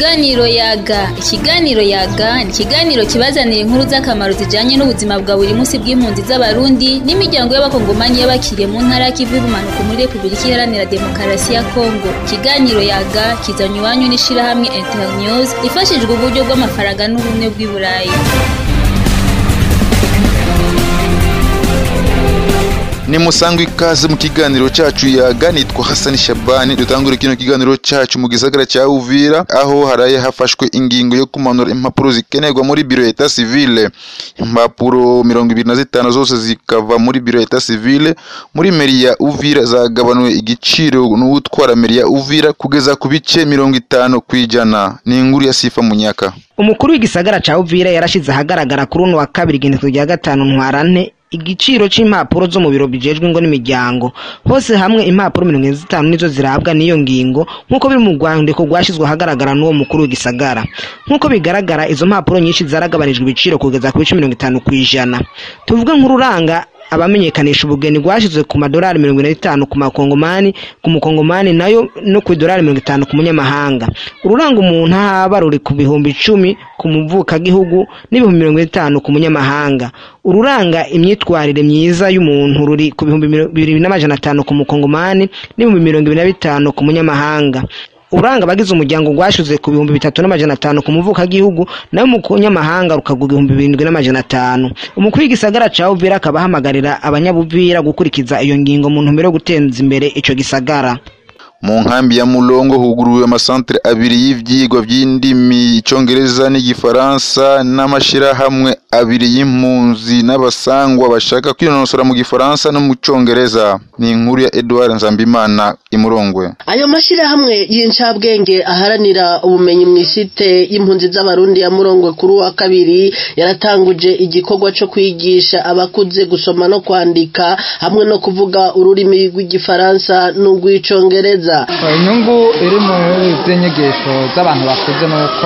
Ikiganiro yaga ikiganiro yaga ni ikiganiro kibazanira inkuru z'akamaro zijanye n'ubuzima bwa buri munsi bw'impunzi z'abarundi n'imiryango y'abakongomani y'abakiriye mu ntara y'ikivu y'ubumanuko muri repubulika iharanira demokarasi ya kongo ikiganiro yaga kizanye iwanyu n'ishirahamwe internews ifashijwe uburyo bw'amafaranga n'ubumwe bw'i burayi ni musangwa ikaze mu kiganiro cyacu yaga nitwa Hassan Shabani dutangura kino kiganiro cyacu mu gisagara cya Uvira aho haraye hafashwe ingingo yo kumanura impapuro zikenerwa muri biro eta civile impapuro mirongo ibiri na zitanu zose zikava muri biro eta civile muri meri ya Uvira zagabanuwe igiciro n'utwara meri ya Uvira kugeza ku bice mirongo itanu ku ijana ni inkuru ya Sifa Munyaka umukuru w'igisagara ca Uvira yarashize ahagaragara kuri uno wa kabiri igenekerezo rya gatanu ntwarante igiciro c'impapuro zo mu biro bijejwe ngo n'imiryango hose hamwe impapuro mirongo ine zitanu nizo zirabwa n'iyo ngingo nk'uko biri mu rwandiko rwashyizwe ahagaragara n'uwo mukuru w'igisagara nk'uko bigaragara izo mpapuro nyinshi zaragabanijwe ibiciro kugeza ku bice mirongo itanu ku ijana tuvuge nk'ururanga abamenyekanisha ubugeni rwashyizwe ku madolari mirongo ine n'itanu ku makongomani ku mukongomani nayo no ku idolari mirongo itanu ku munyamahanga ururanga umuntu ahaba ruri ku bihumbi icumi ku muvukagihugu n'ibihumbi mirongo itanu ku munyamahanga ururanga imyitwarire myiza y'umuntu ruri ku bihumbi bibiri n'amajana atanu ku mukongomani n'ibihumbi mirongo ibiri na bitanu ku munyamahanga uranga abagize umuryango rwashyuze ku bihumbi bitatu n'amajana atanu ku muvukagihugu nayo mu kunyamahanga rukagwa ibihumbi birindwi n'amajana atanu umukuru w'igisagara ca Uvira akaba ahamagarira abanyabuvira gukurikiza iyo ngingo mu ntumbero yo guteza imbere ico gisagara mu nkambi ya Mulongo huguruwe amasantere abiri y'ivyigwa vy'indimi icongereza n'igifaransa n'amashirahamwe abiri y'impunzi n'abasangwa bashaka kwinonosora mu gifaransa no mu congereza ni inkuru ya Edouard Nzambimana imurongwe ayo mashirahamwe y'incabwenge aharanira ubumenyi mu isite y'impunzi z'abarundi ya Murongwe kuri wa kabiri yaratanguje igikorwa co kwigisha abakuze gusoma no kwandika hamwe no kuvuga ururimi rw'igifaransa n'urw'icongereza inyungu iri muri izi nyigisho z'abantu bakuze ni uko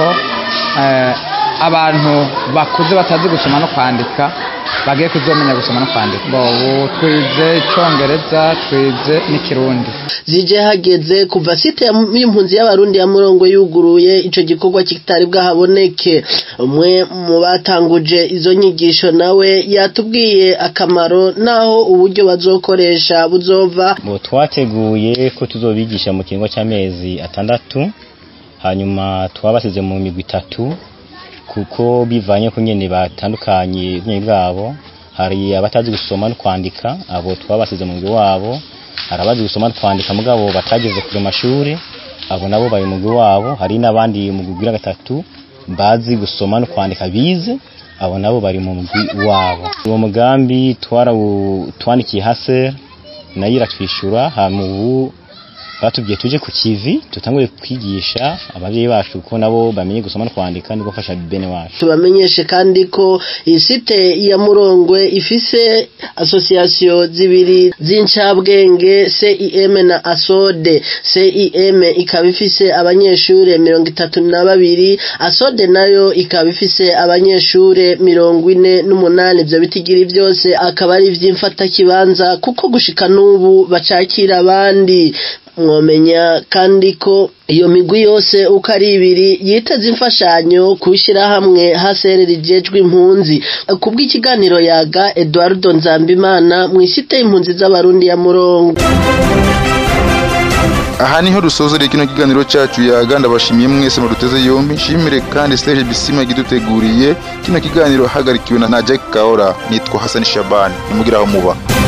abantu bakuze batazi gusoma no kwandika bagiye kuzomenya gusoma no kwandika ubu twize icyongereza twize n'ikirundi zije hageze kuva site y'impunzi y'abarundi ya murongo yuguruye ico gikorwa kitari bwahaboneke umwe mu batanguje izo nyigisho nawe yatubwiye akamaro naho uburyo bazokoresha buzova bo twateguye ko tuzobigisha mu kiringo cy'amezi atandatu hanyuma twabasize mu migwi itatu kuko bivanye ko nyene batandukanye ubwenge bwabo hari abatazi gusoma no kwandika abo twabasize mu mugwi wabo hari abazi gusoma no kwandika mugabo batageze kure mashuri abo nabo bari mu mugwi wabo hari n'abandi mu mugwi gatatu bazi gusoma no kwandika bize abo nabo bari mu mugwi wabo uwo mugambi twandikiye hase nayo iratwishyura hama ubu batubwiye tuje ku kivi tutangure kwigisha abavyeyi bacu ko nabo bamenye gusoma no kwandika no gufasha bene wacu tubamenyeshe kandi ko isite ya Murongwe ifise association zibiri z'incabwenge CIM na ASODE CIM ikaba ifise abanyeshure mirongo itatu na babiri ASODE nayo ikaba ifise abanyeshure mirongo ine n'umunani ivyo bitigiri byose akaba ari ivy'imfata kibanza kuko gushika n'ubu bacakira abandi mwomenya kandi ko iyo migwi yose uko ari ibiri yiteze imfashanyo kubishyira hamwe haserera ijejwe impunzi kubw'ikiganiro yaga Eduardo Nzambimana mu isite y'impunzi z'abarundi ya Murongo aha niho dusozereye kino kiganiro cyacu yaga ndabashimiye mwese muduteze yombi nshimire kandi Serge Bisima yagiduteguriye kino kiganiro hagarikiwe na Jack Kaora nitwa Hassan Shabani nimugira aho muba